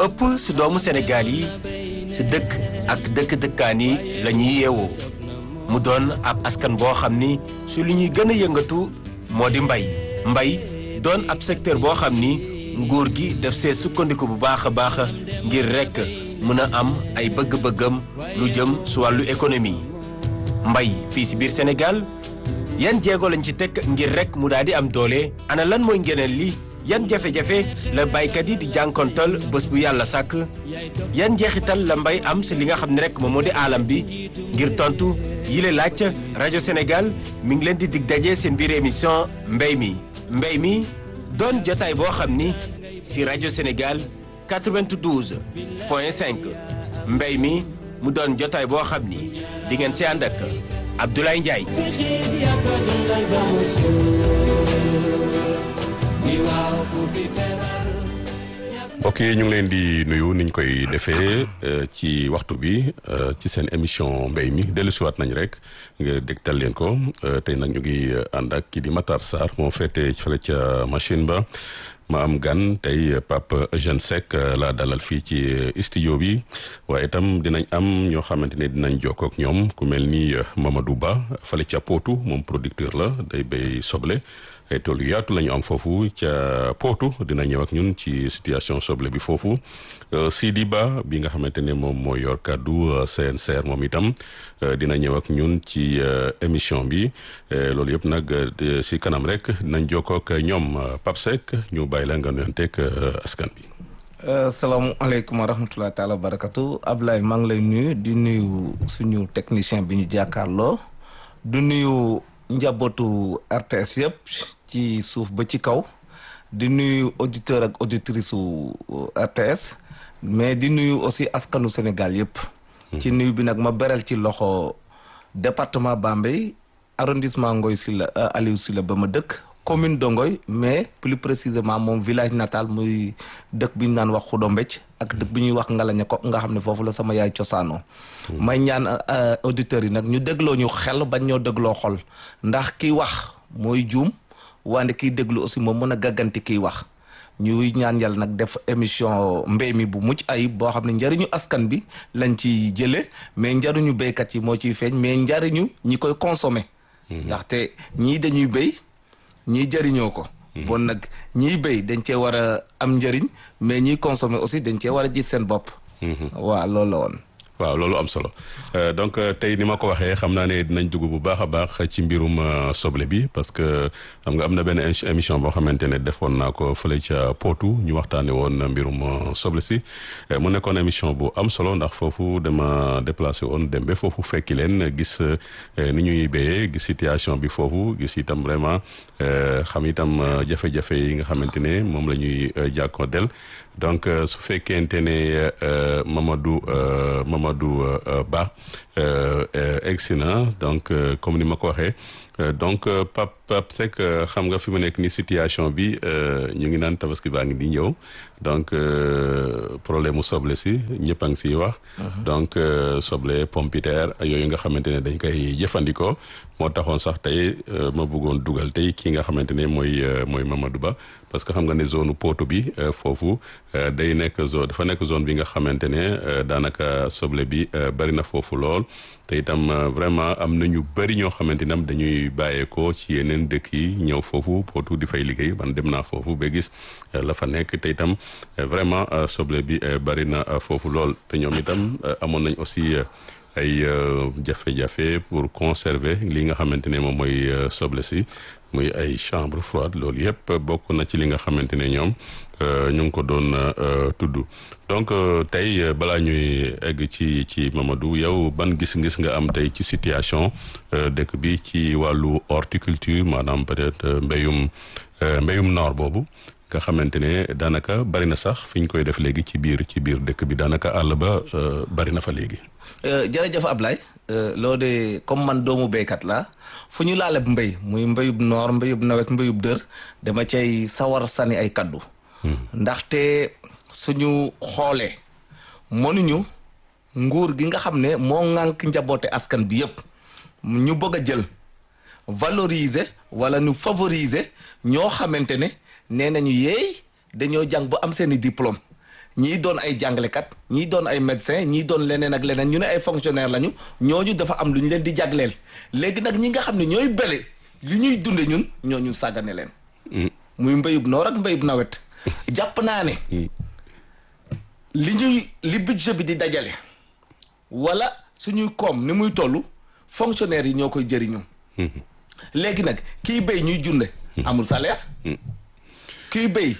ëpp si doomu Sénégal yi si dëkk ak dëkk-dëkkaan yi la ñuy yeewoo mu doon ab askan boo xam ni su li ñuy gën a yëngatu moo di mbay mbay doon ab secteur boo xam ni nguur gi def see sukkandiku bu baax a baax ngir rekk mën a am ay bëgg-bëggam lu jëm su wàllu économie mbay fii si biir Sénégal yan jéego lañ ci teg ngir rekk mu daal di am doole ana lan mooy ngeneen li yan jafe-jafe la baykat yi di jànkontal bés bu yàlla sàkk yan jeexital la mbay am si li nga xam ne rek moom moo di aalam bi ngir tontu yile laaj rajo Sénégal mi ngi leen di dig daje seen biir émission mbay mi mbay mi doon jotaay boo xam ni si rajo Sénégal 92 point 5 mbay mi mu doon jotaay boo xam ni di ngeen si ànd ak Abdoulaye Ndiaye. mbokk yi ñu ngi leen di nuyu niñ koy defee ci waxtu bi ci seen émission mbéy mi dellusiwaat nañ rek nga dégtal leen ko tey nag ñu ngi ànd ak kii di Matar Sarr moo féete fële ca machine ba ma am gan tey Pape Eugène Seck laa dalal fii ci studio bi waaye itam dinañ am ñoo xamante ne dinañ jokkoo ak ñoom ku mel ni Mamadou Ba fële ca Potou moom producteur la day béy soble. ay tool yu yaatu la ñu am foofu ca Potou dina ñëw ak ñun ci situation soble bi foofu Sidi Ba bi nga xamante ne moom moo yor kàddu CNCR moom itam dina ñëw ak ñun ci émission bi loolu yëpp nag si kanam rek dinañ jokkoo ak ñoom Pape Seck ñu bàyyi la nga nuyonteeg askan bi. salaamaaleykum wa rahmatulah taala wa barakatu Ablaye maa ngi lay nuyu di nuyu suñu technicien bi ñu jàkkaarloo du nuyu. njabootu RTS yëpp ci suuf ba ci kaw di nuyu auditeur ak auditrice su RTS mais di nuyu aussi askanu Sénégal yëpp. ci nuyu bi nag ma beral ci loxo département Bambey arrondissement Ngoy Sylla Aliou Sylla ba ma dëkk commune de Ngoy mais plus précisément moom village natal muy dëkk bi ñu naan wax Xudo Mbecc ak dëkk bi ñuy wax Ngalaña ko nga xam ne foofu la sama yaay cosaanoo may ñaan auditeurs yi nag ñu dégloo ñu xel bañ ñoo dégloo xol ndax kiy wax mooy juum wante kiy déglu aussi moom mën a gàgganti kiy wax ñuy ñaan yàlla nag def émission mbéy mi bu mucc ayib boo xam ne njariñu askan bi lañ ci jële mais njariñu béykat yi moo ciy feeñ mais njariñu ñi koy consommer ndaxte ñii dañuy béy ñii jëriñoo ko bon nag ñiy béy dañ cee war a am njëriñ mais ñiy consommer aussi dañ cee war a gis seen bopp waaw loolu la woon waaw loolu am solo donc tey ni ma ko waxee xam naa ne dinañ dugg bu baax a baax ci mbirum soble bi parce que xam nga am na benn émission boo xamante ne defoon naa ko fële ca Potou ñu waxtaanee woon mbirum soble si mu nekkoon émission bu am solo ndax foofu dama déplacé woon dem ba foofu fekki leen gis ni ñuy béyee gis situation bi foofu gis itam vraiment xam itam jafe-jafe yi nga xamante ne moom la ñuy jàkkoontel donc su fekkente ne Mamadou Mamadou Ba egsi na donc comme ni ma ko waxee donc Pape Pape Seck xam nga fi mu nekk ni situation bi ñu ngi naan tabaski baa ngi di ñëw donc problème mu soble si ñëpp a ngi siy wax. donc soble pompiteer yooyu nga xamante ne dañ koy jëfandikoo moo taxoon sax tey ma bëggoon dugal tey ki nga xamante ne mooy mooy Mamadou Ba. parce que xam nga ne zone Potou bi foofu day nekk zone dafa nekk zone bi nga xamante ne daanaka soble bi bari na foofu lool te itam vraiment am na ñu bari ñoo xamante ne dañuy bàyyeekoo ci yeneen dëkk yi ñëw foofu Potou di fay liggéey man dem naa foofu ba gis la fa nekk te itam vraiment soble bi bari na foofu lool te ñoom itam amoon nañ aussi. ay jafe-jafe pour conserver li nga xamante ne moom mooy soble si muy ay chambre froide loolu yëpp bokk na ci li nga xamante ne ñoom ñu ngi ko doon tudd donc tey balaa ñuy egg ci ci Mamadou yow ban gis-gis nga am tey ci situation dëkk bi ci wàllu horticulture maanaam peut-être mbéyum mbéyum noor boobu nga xamante ne daanaka bari na sax fi ñu koy def léegi ci biir ci biir dëkk bi daanaka àll ba bari na fa léegi. jërëjëf Ablaye loo de comme man doomu béykat la fu ñu laaleb mbéy muy mbéyub noor mbéyub nawet mbéyub dër dama cay sawar sani ay kaddu. ndaxte suñu xoolee mënuñu nguur gi nga xam ne moo ŋànk njaboote askan bi yépp ñu bëgg a jël valoriser wala ñu favoriser ñoo xamante ne nee nañu yeey dañoo jàng ba am seeni diplôme ñii doon ay jàngalekat ñii doon ay médecin ñii doon leneen ak leneen ñu ne ay fonctionnaire lañu ñooñu dafa am lu ñu leen di jagleel léegi nag ñi nga xam ne ñooy bele li ñuy dunde ñun ñooñu sàggane leen muy mbéyub noor ak mbéyub nawet jàpp naa ne li ñuy li budget bi di dajale wala suñuy koom ni muy toll fonctionnaire yi ñoo koy jëriñu léegi nag kiy béy ñuy junde amul salaire kiy béy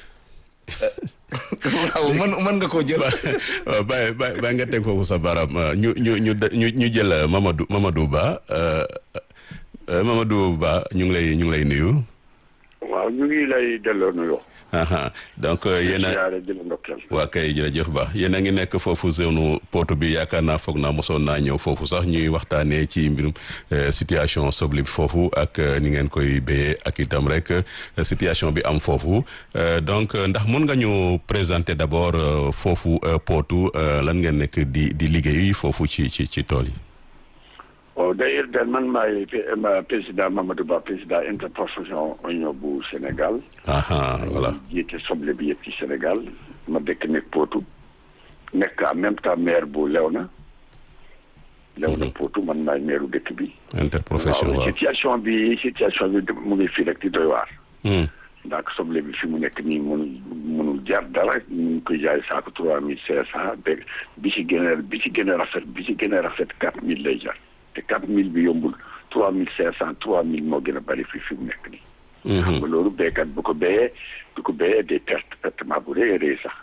waaw mën mën nga koo jël waaw bàyyi bàyyi bàyyi nga teg foofu sa baaraam ñu ñu ñu ñu ñu jël Mamadou Mamadou Ba Mamadou Ba ñu ngi lay ñu ngi lay nuyu waaw ñu ngi lay delloo nuyoo. donc yéen a waa kay jërëjëf ba yéen a ngi nekk foofu zone Potou bi yaakaar naa foog naa mosoon naa ñëw foofu sax ñuy waxtaanee ci mbirum situation soble bi foofu ak ni ngeen koy béyee ak itam rek situation bi am foofu donc ndax mun nga ñu présenter d'abord foofu Potou lan ngeen nekk di di liggéey foofu ci ci ci tool yi. waaw d'ailleurs daal man maay président Mamadou Ba président interprofession oignon bu Sénégal. voilà jiite soble bi yëpp ci Sénégal ma dëkk nekk Potou nekk en même temps maire bu Léona. Léona Potou man maay maire dëkk bi. interprofession waaw situation bi situation bi mu ngi fii rek di doy waar. ndax soble bi fi mu nekk nii mënul mënul jar dara ñu ngi koy jaay saako trois mille cinq cent bi ci gën a bi ci gën a rafet bi ci gën a rafet quatre mille lay jar. te quatre mille bi yombul trois mille cinq cent trois mille moo gën a bari fii fi mu nekk nii. xam nga loolu béykat bu ko béyee bu ko béyee day perte pertement bu rëy a rëy sax.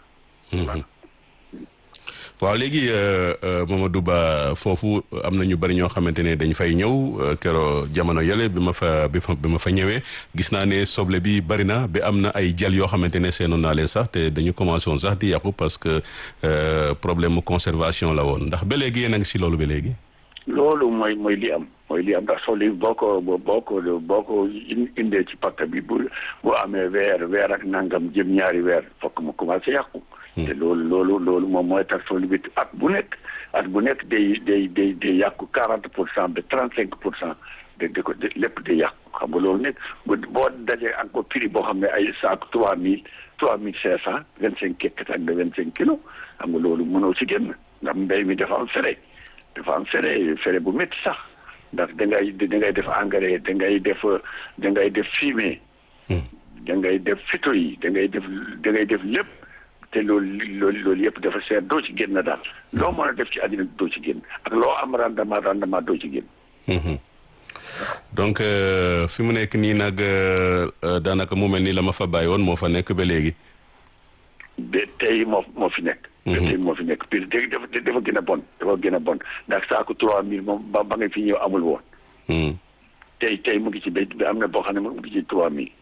waaw léegi Mamadou Ba foofu am na ñu bari ñoo xamante ne dañ fay ñëw kero jamono yële bi ma fa bi ma fa ñëwee gis naa ne soble bi bari na bi am na ay jël yoo xamante ne seenoon naa leen sax te dañu commencé woon sax di yàqu parce que problème mu conservation la woon ndax ba léegi yéen a ngi si loolu ba léegi. loolu mooy mooy li am mooy li am ndax soble bi boo ko boo ko boo ko indee ci pakk bi bu bu amee weer weer ak nangam jëm ñaari weer fokk mu commencé yàqu. te loolu loolu loolu moom mooy tax soble bi at bu nekk at bu nekk day day day day yàqu quarante pour cent ba trente cinq pour cent de de ko lépp day yàqu xam nga loolu nekk boo dajee encore prix boo xam ne ay saako trois mille trois mille cinq cent vingt cinq kekkat ak de vingt cinq kilos xam nga loolu mënoo si génn ndax mbéy mi dafa am fere dafa am fere fere bu métti sax ndax da ngay da ngay def engrais da ngay def da ngay def fumier da ngay def phyto yi da ngay def da ngay def lépp te loolu loolu loolu yëpp dafa seet doo ci génn daal loo mën a def ci àddina doo ci génn ak loo am rendement rendement doo ci génn donc fi mu nekk nii nag daanaka mu mel ni la ma fa bàyyi woon moo fa nekk ba léegi ba tey moo moo fi nekk ba tey moo fi nekk puis dafa dafa gën a bon dafa gën a bon ndax saako trois mille moom ba ba nga fi ñëw amul woon tey tey mu ngi ci ba am na boo xam ne mu ngi ci trois mille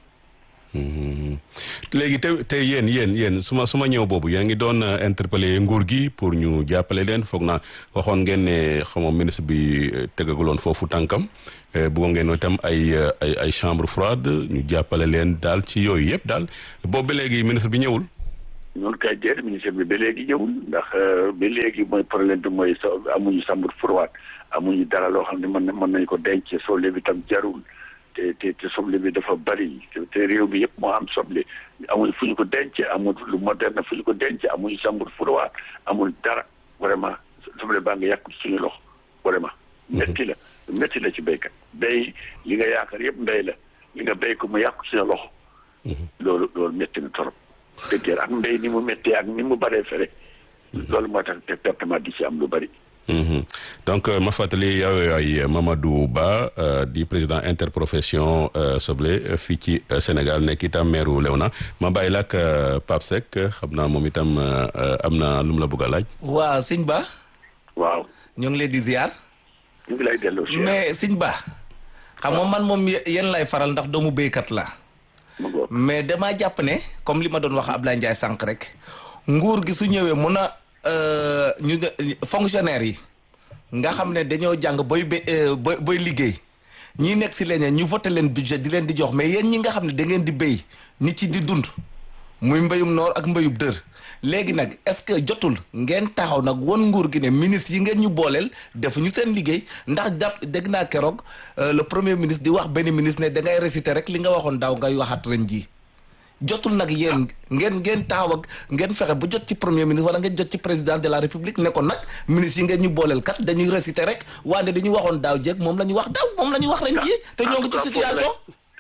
léegi te te yéen yéen yéen su ma su ma ñëw boobu yéen ngi doon interpeller nguur gi pour ñu jàppale leen foog naa waxoon ngeen ne xamoo ministre bi tegaguloon foofu tànkam bëggoon ngeen itam ay ay ay chambre froide ñu jàppale leen daal ci yooyu yëpp daal boobu ba léegi ministre bi ñëwul. noonu kay déet ministre bi ba léegi ñëwul ndax ba léegi mooy problème bi mooy amuñu chambre froide amuñu dara loo xam ne mën mën nañu ko denc soble bi tam jarul. te te te soble bi dafa bari te réew bi yëpp moo am soble amul fu ñu ko denc amul lu moderne fu ñu ko denc amuñu chambre froide amul dara vraiment soble baa nga yàqu suñu loxo vraiment. métti la métti la ci béykat béy li nga yaakaar yëpp mbéy la li nga béy ko mu yàqu suñu loxo. loolu loolu métti na trop. dëgg ak mbéy ni mu méttee ak ni mu baree fere. loolu moo tax te pertement di ci am lu bari. donc ma fàttali yow yaay Mamadou Ba di président interprofession soble fii ci Sénégal nekk itam maire Léona ma bàyyi la ak Pape Seck xam naa moom itam am na lu mu la bëgg a laaj. waaw sëñ Ba. waaw. ñu ngi lay di ziar. ñu ngi lay delloo ziar mais sëñ Ba. xam nga man moom yéen lay faral ndax doomu béykat la mais damaa jàpp ne comme li ma doon wax Abdoulaye Ndiaye sànq rek nguur gi su ñëwee mun a. ñu fonctionnaire yi nga xam ne dañoo jàng booy ba booy booy liggéey ñi nekk si leneen ñu voté leen budget di leen di jox mais yéen ñi nga xam ne da ngeen di béy nit ci di dund muy mbéyum noor ak mbéyum dër léegi nag est-ce que jotul ngeen taxaw nag won nguur gi ne ministre yi ngeen ñu booleel defu ñu seen liggéey ndax dap dégg naa keroog le premier ministre di wax benn ministre ne da ngay réciter rek li nga waxoon daaw ngay waxaat ren jii jotul nag yéen ngeen ngeen taaw ak ngeen fexe ba jot ci premier ministre wala ngeen jot ci président de la république ne ko nag ministre yi ngeen ñu booleel kat dañuy réciter rek wante dañuy waxoon daaw jéeg moom la ñu wax daaw moom la ñu wax ren jii te ñoo ngi ci situation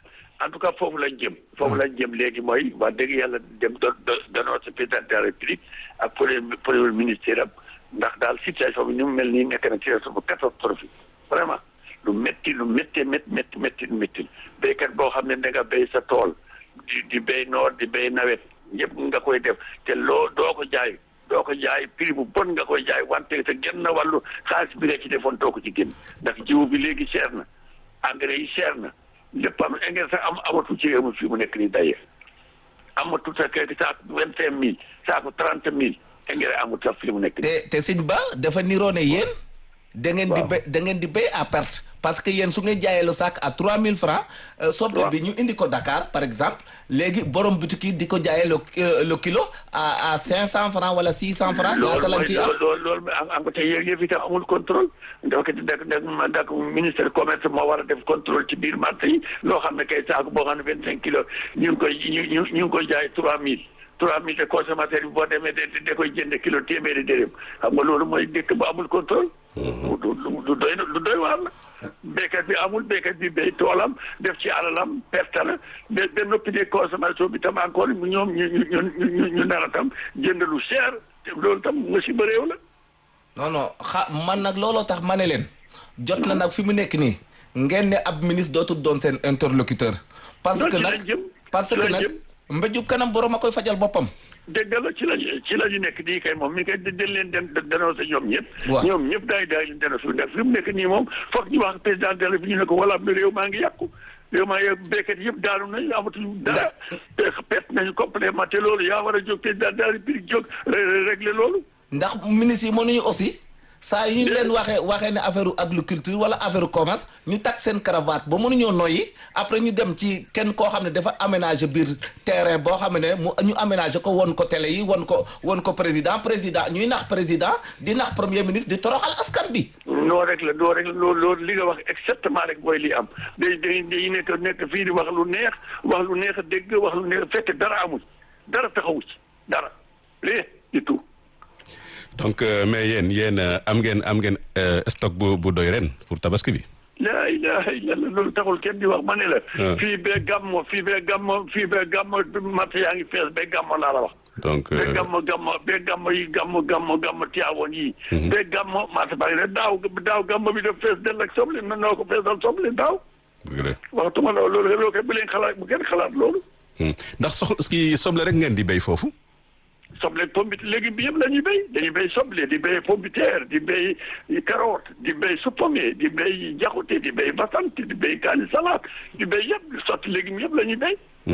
en tout cas foofu lañ jëm foofu lañ jëm léegi mooy wax dëgg yàlla dem do danoo sa président de la république ak premier premier ministère am ndax daal situation bi ni mu mel nii nekk na situation bu catastrophique vraiment lu métti lu métti métti métti métti lu métti béykat boo xam ne da nga béy sa tool di di béy noor di béy nawet ñëpp nga koy def te loo doo ko jaay doo ko jaay prix bu bon nga koy jaay wante te genn na wàllu xaalis bi nga ci defoon doo ko ci génn ndax jiwu bi léegi cher na engrais yi cher na lépp am engrais sax am amatu ci réew mi fii mu nekk nii daye amatu sax kay saako vingt cinq mille saako trente mille engrais amatu sax fii mu nekk nii. te te sëñ Ba dafa niroo ne yéen. da ngeen di béy da ngeen di béy à perte parce que yéen su ngeen jaayee le sac à trois mille francs soble bi ñu indi ko Dakar par exemple léegi borom boutique yi di ko jaayee le le kilo à à cinq cent francs wala six cent francs ñaata lañ ciy am loolu loolu am nga tey yëf itam amul contrôle donc dak dak dak ministère commerce moo war a def contrôle ci biir marché yi loo xam ne kay saako boo xam ne vingt cinq kilos ñu ngi koy ñu ñu ñu ngi koy jaay trois mille trois mille de consommateur bi boo demee de da koy jënd kilo téeméeri dërëm xam nga loolu mooy dëkk bu amul contrôle du du doy du doy waar la béykat bi amul béykat bi béy toolam def ci alalam perte la ba ba noppi de consommation bi tam encore ñoom ñu ñu ñu ñu nar a tam jënd lu cher te loolu tam musiba réew la. non non xa man nag looloo tax ma ne leen jot na nag fi mu nekk nii ngeen ne ab ministre dootul doon seen interlocuteur. parce que nag parce que nag mbéjub kanam borom a koy fajal boppam. dégg la ci la ci la ñu nekk nii kay moom mi kay dañ leen den dénoncé ñoom ñëpp. waaw ñoom ñëpp daay daay leen dénoncé ndax fi mu nekk nii moom foog ñu wax président de la République ñu ne ko wala réew maa ngi yàqu. réew maa ngi béykat yëpp daanu nañu amatuñu dara. perte nañu complètement te loolu yaa war a jóg président de la République jóg régler loolu. ndax ministre yi mënuñu aussi. saa yu ñu leen waxee waxee ne affaire agriculture wala affaire commerce ñu takk seen cravate ba mënuñoo noyyi après ñu dem ci kenn koo xam ne dafa aménager biir terrain boo xam ne mu ñu aménager ko won ko télé yi won ko won ko président président ñuy nax président di nax premier ministre di toroxal askan bi. noo rek la noo rek la loolu loolu li nga wax exactement rek mooy li am day day day nekk nekk fii di wax lu neex wax lu neex a dégg wax lu neex fekk dara amul dara taxawu ci dara lii du tout. donc mais yéen yéen am ngeen am ngeen stock bu bu doy ren pour tabaski bi. laa ilaha illallah loolu taxul kenn di wax ma ne la. fii bee gàmmo fii bee gàmmo fii bee gàmmo marché yaa ngi fees bee gàmmo laa la wax. donc bee gàmmo gàmmo bee gàmmo yi gàmmo gàmmo gàmmo tiyaawoon yi. bee gàmmo marché baa ngi ne daaw daaw gàmmo bi daf fees dell ak soble na noo ko feesal soble daaw. dëgg la waxtuma loolu loolu loolu kay bu leen xalaat bu kenn xalaat loolu. ndax sox kii soble rek ngeen di béy foofu. soble pompite léegi bi yëpp la ñuy béy dañuy béy soble di béy pompiteer di béy carotte di béy suppome di béy jaxute di béy basante di béy kaani salade di béy yëpp sotti léegi yëpp la ñuy béy.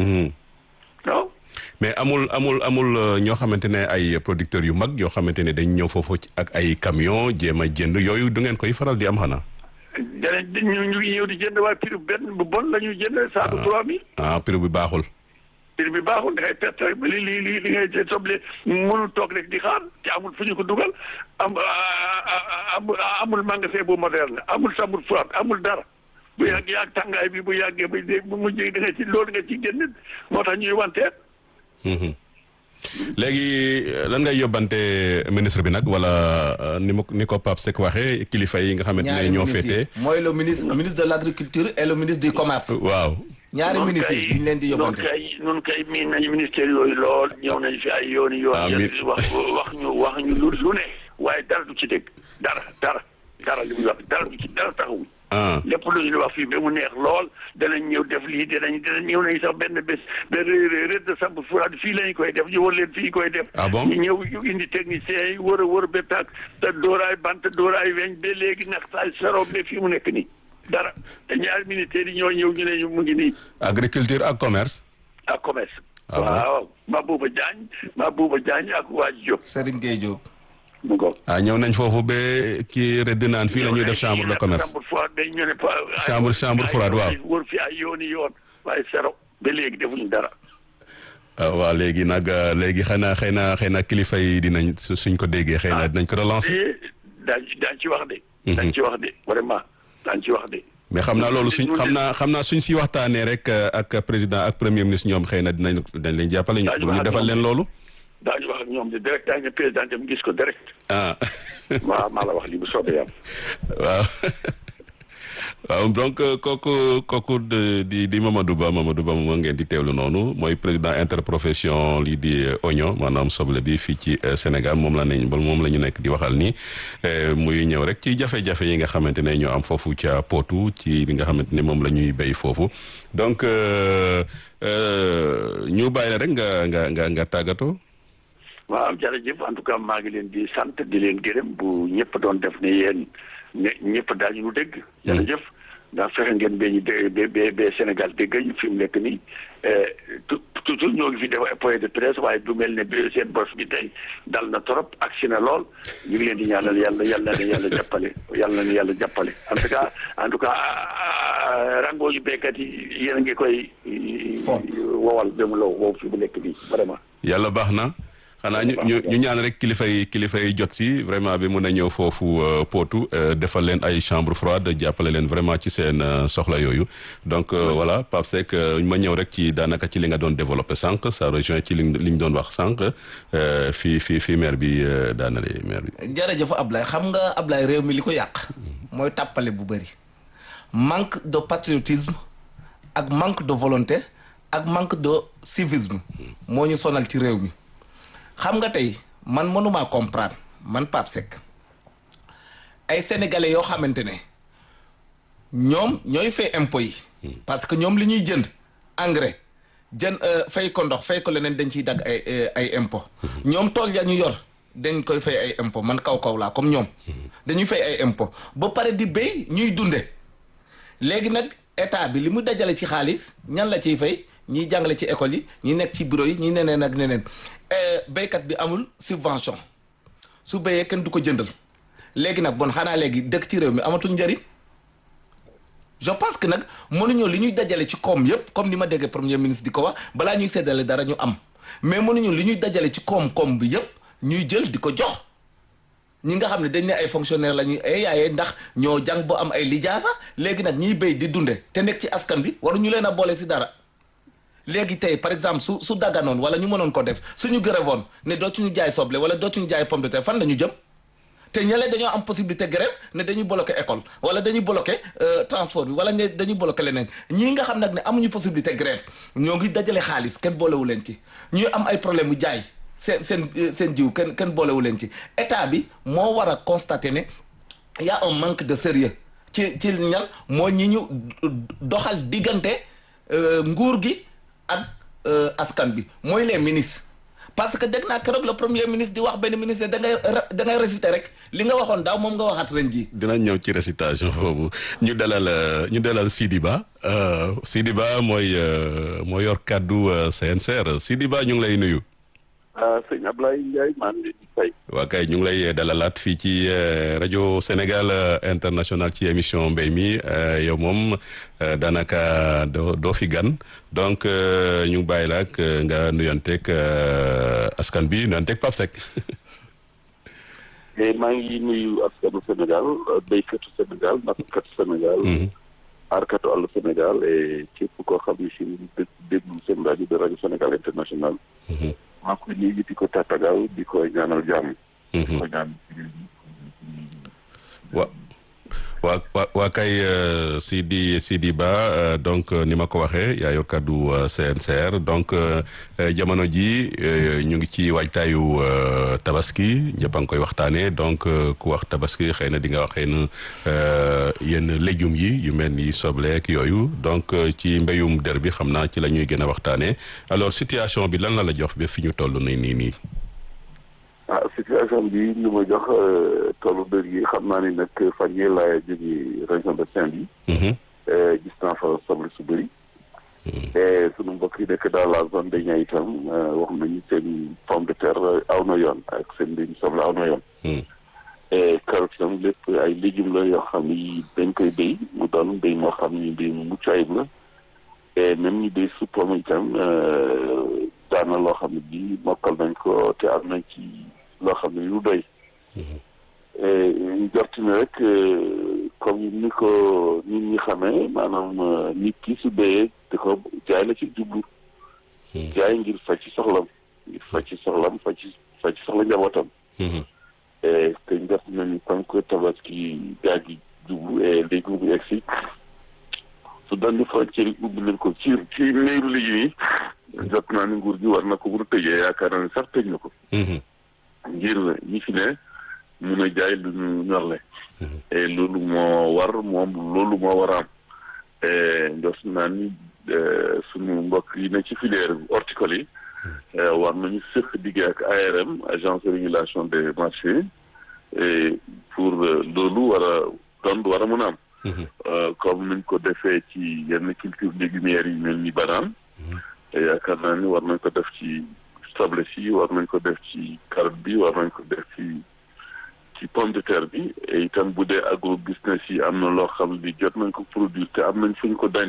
waaw. mais amul amul amul ñoo xamante ne ay producteurs yu mag yoo xamante ne dañ ñëw foofu ak ay camion jéem a jënd yooyu du ngeen koy faral di am xanaa. danañ ñu ñu ñëw di jënd waaye prix benn bu bon la ñuy jënd saako trois mille. ah prix bi baaxul. prix bi baaxul da ngay perte rek li li li li ngay soble mënul toog rek di xaar te amul fu ñu ko dugal am amul magasin bu moderne amul chambre froide amul dara bu yàgg yàgg tàngaay bi bu yàggee ba bu mujj da nga ci loolu nga ci génn moo tax ñuy wanteer. léegi lan ngay yóbbante ministre bi nag wala ni ma ni ko Pape Seck waxee kilifa yi nga xamante ne ñoo féetee. mooy le ministre ministre de l' agriculture et le ministre du commerce. waaw. ñaari ministres yi ñu leen di yóbbante noonu kay noonu kay miin nañu ministère yooyu lool ñëw nañu fi ay yooni yoon wax wax ñu wax ñu lu lu ne waaye dara du ci dégg dara dara dara li muy wax dara du ci dara taxawuñ lépp lu ñu wax fii ba mu neex lool danañ ñëw def lii danañ danañ ñëw nañu sax benn bés benn rëdd de samp furaad fii lañu koy def ñu war leen fii koy def ah bon ñu ñëw ñu indi techniciens yi wër a wër ba tàkk te dóoraay bant dóoraay weñ ba léegi nax saay saro ba fii mu nekk nii dara te ñaari ministères yi ñoo ñëw ñu ne ñu mu ngi nii. agriculture ak commerce. ak commerce. ah bon waaw Mabouba Diagne Mabouba Diagne ak waa Diop. Serigne Gueye Diop. mu ngoog. ah ñëw nañ foofu ba kii rëdd naan fii la ñuy def chambre de commerce. chambre froide dañ ñu ne pa- chambre chambre froide waaw. wër fi ay yooni yoon waaye sero ba léegi defuñu dara. waaw léegi nag léegi xëy na xëy na xëy na kilifa yi dinañ suñ ko déggee xëy na dinañ ko relancer. daañ daañ ci wax de. daañ ci wax de vraiment daañ ci wax de mais xam naa loolu suñ xam naa xam naa suñ si waxtaanee rek ak président ak premier ministre ñoom xëy na dinañ dañ leen jàppale ñu ñu defal leen loolu daañu wax ak ñoom di direct daañu ne président dem gis ko direct ah waaw maa la wax li bu soobee yàlla waaw waaw donc kooku kooku di di Mamadou Ba Mamadou Ba moom ngeen di teewlu noonu mooy président interprofession lii di oignon maanaam soble bi fii ci Sénégal moom la nañ moom la ñu nekk di waxal ni muy ñëw rek ci jafe-jafe yi nga xamante ne ñoo am foofu ca Potou ci li nga xamante ne moom la ñuy béy foofu donc ñu bàyyi la rek nga nga nga nga tàggatoo. waaw jërëjëf en tout cas maa ngi leen di sant di leen gërëm bu ñëpp doon def ne yéen ne ñëpp daañu nu dégg. jërëjëf ndax fexe ngeen ba ñu dé ba ba Sénégal dégg ñu fi mu nekk nii toujours ñoo ngi fi def point de presse waaye du mel ne bi seen bos bi tey dal na trop ak si na lool ñu ngi leen di ñaanal yàlla yàlla na yàlla jàppale yàlla na yàlla jàppale en tout cas en tout cas rango yu béykat yi yéen a ngi koy. wowal ba mu law wow fi mu nekk nii vraiment. yàlla baax na. xanaa ñu ñu ñu ñaan rek kilifa yi kilifa yi jot si vraiment bi mun a ñëw foofu Potou defal leen ay chambre froide jàppale leen vraiment ci seen soxla yooyu donc voilà Pape Seck ma ñëw rek ci daanaka ci li nga doon développé sànq ça rejoint ci li li ñu doon wax sànq fii fii fii maire bi daanale maire bi. jërëjëf Ablaye xam nga Ablaye réew mi li ko yàq. mooy tàppale bu bëri. manque de patriotisme ak manque de volonté ak manque de civisme. moo ñu sonal ci réew mi. xam nga tey man mënumaa comprendre man Pape Seck ay sénégalais yoo xamante ne ñoom ñooy fay impôt yi. parce que ñoom li ñuy jënd engrais jën fay ko ndox fay ko leneen dañ ciy dagg ay ay impôt ñoom tool ya ñu yor dañ koy fay ay impôt man kaw kaw laa comme ñoom. dañuy fay ay impôt ba pare di béy ñuy dunde léegi nag état bi li mu dajale ci xaalis ñan la ciy fay. ñiy jàngale ci école yi ñi nekk ci bureau yi ñi neneen ak neneen béykat bi amul subvention su béyee kenn du ko jëndal léegi nag bon xanaa léegi dëkk ci réew mi amatul njëriñ je pense que nag mënuñu li ñuy dajale ci koom yëpp comme ni ma déggee premier ministre di ko wax balaa ñuy séddale dara ñu am mais mënuñu li ñuy dajale ci koom-koom bi yëpp ñuy jël di ko jox ñi nga xam ne dañ ne ay fonctionnaire la ñuy ay yaaye ndax ñoo jàng boo am ay lijaasa léegi nag ñiy béy di dunde te nekk ci askan bi waruñu leen a boole si dara léegi tey par exemple su su dagganoon wala ñu mënoon ko def suñu gërëvoon ne dootuñu jaay soble wala dootuñu jaay pomme de terre fan la ñu jëm te ñële dañoo am possibilité grève ne dañuy bloqué école wala dañuy bloqué transport bi wala ne dañuy bloqué leneen ñii nga xam nag ne amuñu possibilité grève ñoo ngi dajale xaalis kenn boolewu leen ci ñuy am ay problème mu jaay seen seen seen jiw kenn kenn boolewu leen ci état bi moo war a constater ne y a un manque de sérieux ci ci ñan moo ñi ñu doxal diggante nguur gi ak askan bi mooy les ministres parce que dégg naa keroog le premier ministre di wax benn ministre da ngay da ngay réciter rek li nga waxoon daaw moom nga waxaat ren jii. dinañ ñëw ci récitation boobu ñu dalal ñu dalal Sidi Ba Sidi Ba mooy moo yor kàddu CNCR Sidi Ba ñu ngi lay nuyu. ah sëñ Ablaye Ndiaye maa ngi leen di fay. waa kay ñu ngi lay dalalaat fii ci rajo Sénégal international ci émission mbéy mi yow moom daanaka doo doo fi gan donc ñu bàyyi la ak nga nuyanteeg askan bi nuyanteeg Pape Seck. maa ngi nuyu askanu Sénégal béykatu Sénégal nappkatu Sénégal. aarkatu àll Sénégal et képp koo xam ne si déglu seen rajo de rajo Sénégal international. maa ngi koy nuyu di ko tàttagal di ko ñaanal jàmm. di ko ñaan wa waa waa waa kay Sidi Sidi Ba donc ni ma ko waxee yaa yor kàddu CNCR donc jamono ji ñu ngi ci waajtaayu tabaski ñëpp a ngi koy waxtaanee donc ku wax tabaski xëy na di nga wax xëy na yenn légumes yi yu mel ni sobleek yooyu donc ci mbéyum der bi xam naa ci la ñuy gën a waxtaanee alors situation bi lan la la jox ba fi ñu toll nii nii nii. ah situation bi li ma jox tollu dër yi xam naa ni nag fan yii laa jógee région de Saint-Louis. gis naa fa soble su bëri. te sunu mbokk yi nekk dans la zone de Niayes itam wax nañu seen pomme de terre aw na yoon ak seen mbéyum soble aw na yoon. et carotte itam lépp ay légumes la yoo xam ni dañ koy béy mu doon mbéy moo xam ni mbéy mu mucc ayib la. et même ñu béy su pomme itam daana loo xam ne bii mokkal nañ ko te am nañ ci loo xam ne lu doy. ñu jorti ne rek comme ni ko nit ñi xamee maanaam nit ki su béyee te ko jaay la ci jublu jaay ngir faj ci soxlam ngir faj ci soxlam faj ci faj ci soxla njabootam te njort nañu comme que tabaski gaa gi jublu et léegi mu egg si su daan di frontière yi ubbi leen ko ci ci néeru liggéey yi jot naa ni nguur gi war na ko mun a tëjee yaakaar naa ne sax tëj na ko ngir ñi fi ne mun a jaay lu ñu ñorle et loolu moo war moom loolu moo war a am njort naa ni suñu mbokk yi ne ci filière horticole yi war nañu sëq liggéey ak ARM agence de régulation des marchés et pour loolu war a doon war a mën a am comme nañ ko defee ci yenn culture légumières yi mel ni banaan yaakaar naa ni war nañ ko def ci soble si war nañ ko def ci carotte bi war nañ ko def ci ci pomme de terre bi et itam bu dee agro business yi am na loo xam ni jot nañ ko produire te am nañ fu ñu ko denc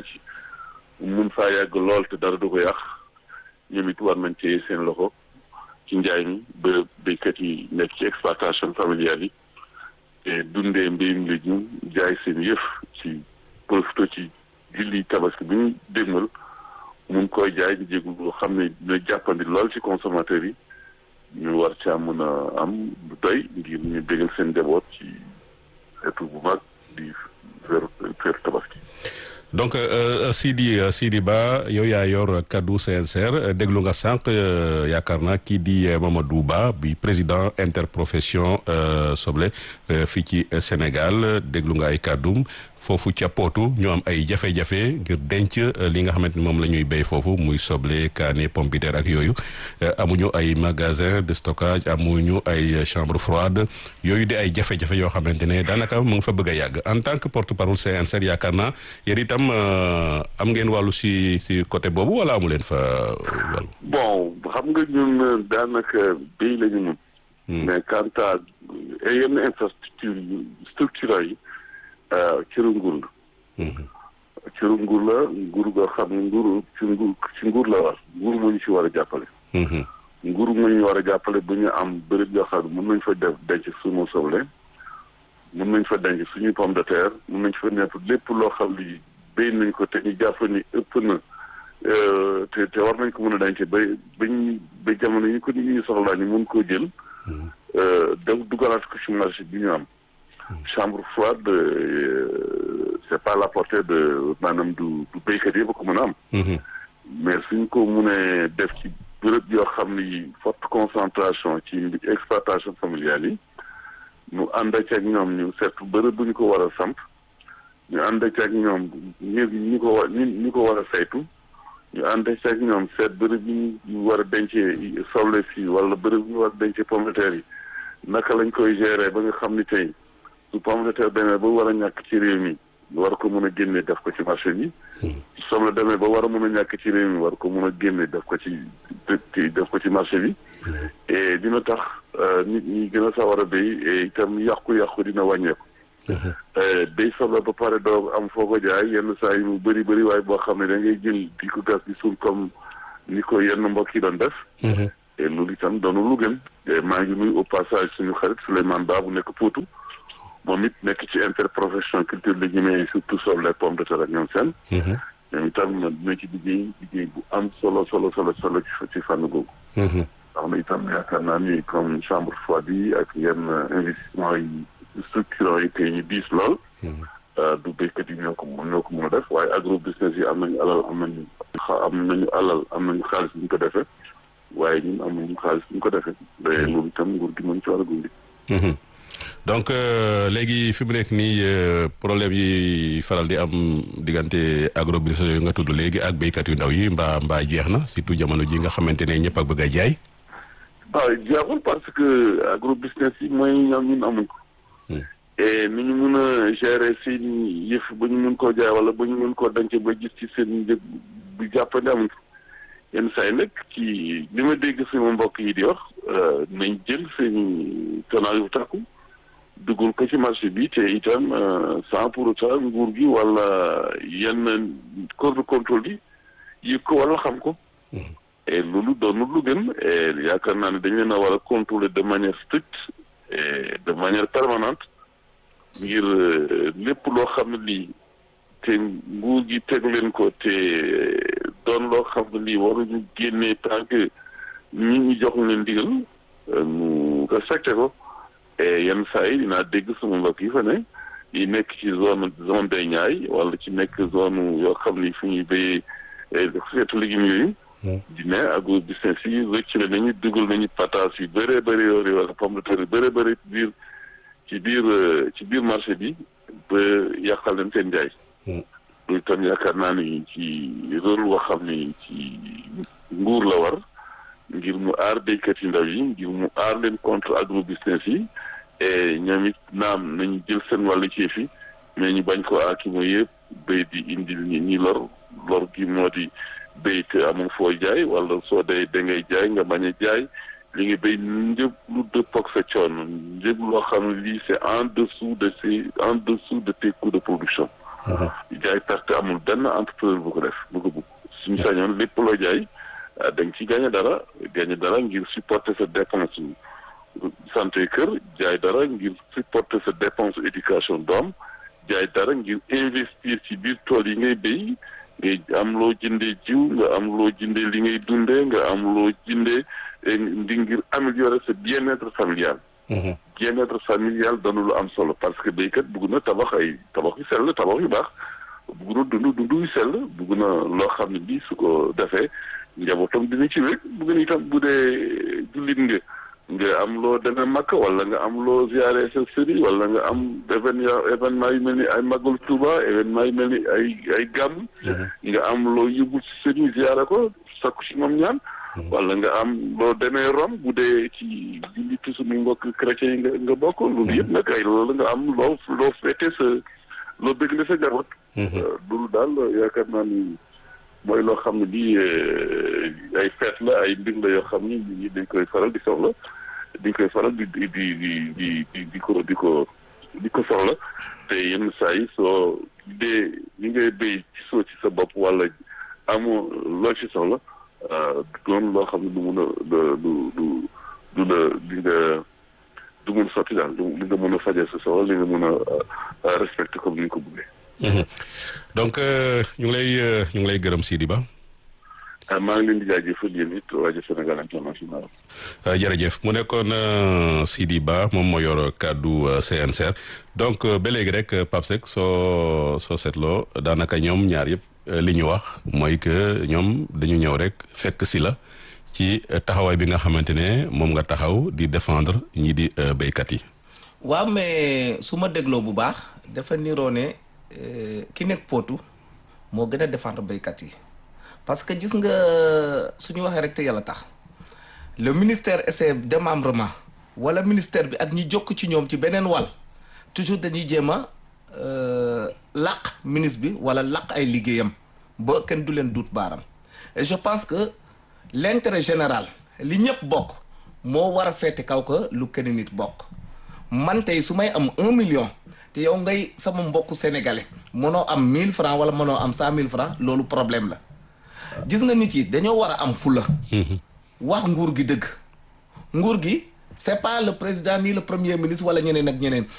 mun faa yàgg lool te dara du ko yàq ñoom it war nañ téye seen loxo ci njaay mi ba béykat yi nekk ci exploitation familiale yi te dundee mbéyum légume jaay seen yëf ci profito ci julli tabaski bi ñu dégmal mun koy jaay di jégul loo xam ne dina jàppandi lool ci consommateur yi ñu war caa mën a am lu doy ngir ñu bégal seen njaboot ci xeetu bu mag di feeru feeru tabaski donc Sidi Sidi Ba yow yaa yor kaddu CNCR déglu nga sànq yaakaar naa kii di Mamadou Ba bi président interprofession soble fii ci Sénégal déglu nga ay kàddum foofu ca Potou ñu am ay jafe-jafe ngir denc li nga xamante ni moom la ñuy béy foofu muy soble kaane pomme de terre ak yooyu amuñu ay magasin de stockage amuñu ay chambre froide yooyu di ay jafe-jafe yoo xamante ne daanaka mu ngi fa bëgg a yàgg en tant que porte-parole CNCR yaakaar naa yéen itam am ngeen wàllu si si côté boobu wala amu leen fa wàllu. bon xam nga ñun daanaka béy la ñu mun. mais quant à yenn infrastructure structure yi. cëru nguur la cëru nguur la nguur goo xam ne nguur ci nguur ci nguur la war nguur moo ñu ci war a jàppale nguur moo ñu war a jàppale bu ñu am bërëb yoo xam ne mën nañ fa def denc suñu soble mën nañ fa denc suñuy pomme de terre mën nañ fa nekk lépp loo xam li béy nañ ko te ñu jàpp ni ëpp na te te war nañ ko mën a denc ba bañ ba jamono yi ko nit ñi soxlaa ñu mën koo jël def dugalaat ko ci marché bi ñu am chambre froide c'est pas la portée de maanaam du du béykat yi ba ko mën a am mais suñ ko mënee def ci bërëb yoo xam ni forte concentration ci exploitation familiale yi ñu ànd ak ñoom ñu seet bërëb bu ñu ko war a samp ñu ànd ak ñoom ñu ñu ko war ñu ko war a saytu ñu ànd ak ñoom seet bërëb yi ñu war a dencee soble si wala bërëb yi ñu war a dencee pomme de terre yi naka lañ koy gérer ba nga xam ni tey su pomme de terre demee ba war a ñàkk ci réew mi war ko mën a génne def ko ci marché bi soble demee ba war a mën a ñàkk ci réew mi war ko mën a génne def ko ci def ko ci marché bi et dina tax nit ñi gën a sawar a béy et itam yàqu-yàqu dina wàññeeku béy soble ba pare doo am foo ko jaay yenn saa yi mu bëri bëri waaye boo xam ne da ngay jël di ko gas di suul comme ni ko yenn mbokk yi doon def et loolu itam doonu lu gën maa ngi nuyu au passage suñu xarit Souleymane Ba bu nekk Potou moom it nekk ci interprofession culture légumière surtout soble pomme de terre ak ñoom seen ñoom itam dina ci liggéey liggéey bu am solo solo solo solo ci fànn googu ndax na itam yaakaar naa ni comme chambre froide yi ak yenn investissement yi structurant yi tey ñu diis lool du béykat yi ñoo ko ñoo ko mën a def waaye agro business yi am nañu alal am nañu am nañu alal am nañu xaalis bu ñu ko defee waaye ñun am nañu xaalis bu ñu ko defee da loolu itam nguur gi mën ci war a gunge donc léegi fi mu nekk nii problème yi faral di am diggante agro business yooyu nga tudd léegi ak béykat yu ndaw yi mbaa mbaa jeex na surtout jamono ji nga xamante ne ñëpp ak bëgg a jaay. waaw jeexul parce que agro business yi mooy ñoom ñun amuñ ko. et ni ñu mun a gérer seen yëf ba ñu mun koo jaay wala ba ñu mun koo denc ba gis ci seen njëg bu jàppandi amuñ ko yenn saa yi nag ci li ma dégg sama mbokk yi di wax nañ jël seen tonnage bu takku. duggul ko ci marché bi te itam sans pour autant nguur gi wala yenn corps de contrôle yi yëg ko wala xam ko et loolu doonul lu gën et yaakaar naa ne dañ leen a war a contrôler de manière stricte et de manière permanente ngir lépp loo xam ne lii te nguur gi teg leen ko te doon loo xam ne lii waruñu génnee tant que ñi ñu jox leen ndigal ñu respecté ko et yenn saa yi dinaa dégg sama mbokk yi fa ne yi nekk ci zone zone des Niayes wala ci nekk zone yoo xam ni fu ñuy béyee xeetu légumes yooyu. di ne agro business yi rëcc nañu dugal nañu pataas yu bëree bëri yooyu wala pomme de terre yu bëree bëri ci biir ci biir ci biir marché bi ba yàqal leen seen njaay. loolu itam yaakaar naa ni ci rôle boo xam ni ci nguur la war ngir mu aar béykat yu ndaw yi ngir mu aar leen contre agro business yi et ñoom it naam nañu jël seen wàllu ci fi mais ñu bañ ko aaki mo yëpp béy di indil ñi ñi lor lor gi moo di béy te amul foo jaay wala soo dee da ngay jaay nga bañ a jaay li nga béy njëg lu dëppook sa coono njëg loo xam ne lii c'est en dessous de ces en dessous de tes coûts de production jaay perte amul benn entrepreneur bu ko def bu ko bugg suñu sañoon lépp loo jaay da nga ci gagné dara gagné dara ngir supporter sa dépense santé kër jaay dara ngir supporter sa dépense éducation doom jaay dara ngir investir ci biir tool yi ngay béy ngay am loo jëndee jiw nga am loo jëndee li ngay dundee nga am loo jëndee ndi ngir améliorer sa bien-être familial bien-être familial dana lu am solo parce que béykat bugg na tabax ay tabax yu sell tabax yu baax bugg na dund dund yu sell bugg na loo xam ne bii su ko defee njabootam dina ci wér bugg na itam bu dee jullit nga nga am loo demee makk wala nga am loo ziare sa sëriñ wala nga am événement événement yu mel ni ay magal Touba événement yu mel ni ay ay gàmm nga am loo yóbbu si sëriñ ziare ko sakku si moom ñaan wala nga am loo demee Rome bu dee ci jullitu suñu mbokk chrétien yi nga nga bokk loolu yëpp nag ay loolu nga am loo loo féete sa loo bégle sa jaboot loolu daal yaakaar naa ni mooy loo xam ne bii ay feet la ay mbir la yoo xam ni nit ñi dañ koy faral di soxla dañ koy faral di di di di di di ko di ko di ko soxla te yenn saa yi soo dee li ngay béy ci soo ci sa bopp wala amoo loo ci soxla doon loo xam ne du mun a du du du du la di nga du mun sotti daal li nga mën a fajee sa soxla li nga mën a respecté comme ni nga ko bëggee. donc ñu ngi lay ñu ngi lay gërëm Sidi Ba. maa ngi leen di jaajëfal yéen it rajo Sénégal international. jërëjëf mu nekkoon Sidi Ba moom moo yor kàddu CNCR donc ba léegi rek Pape Seck soo soo seetloo daanaka ñoom ñaar yëpp li ñu wax mooy que ñoom dañu ñëw rek fekk si la ci taxawaay bi nga xamante ne moom nga taxaw di défendre ñi di béykat yi. waaw mais su ma dégloo bu baax dafa niroo ne ki nekk Potou moo gën a défendre béykat yi. parce que gis nga suñu waxee rek te yàlla tax le ministère et ses démembrements wala ministère bi ak ñi jokk ci ñoom ci beneen wàll toujours dañuy jéem a làq ministre bi wala làq ay liggéeyam ba kenn du leen duut baaram et je pense que l'intérêt général li ñëpp bokk moo war a feete kaw ko lu kenn nit bokk man tey su may am un million te yow ngay sama mbokku sénégalais mënoo am mille francs wala mënoo am cent mille francs loolu problème la gis nga nit yi dañoo war a am fula. wax nguur gi dëgg. nguur gi c'est pas le président ni le premier ministre wala ñeneen ak ñeneen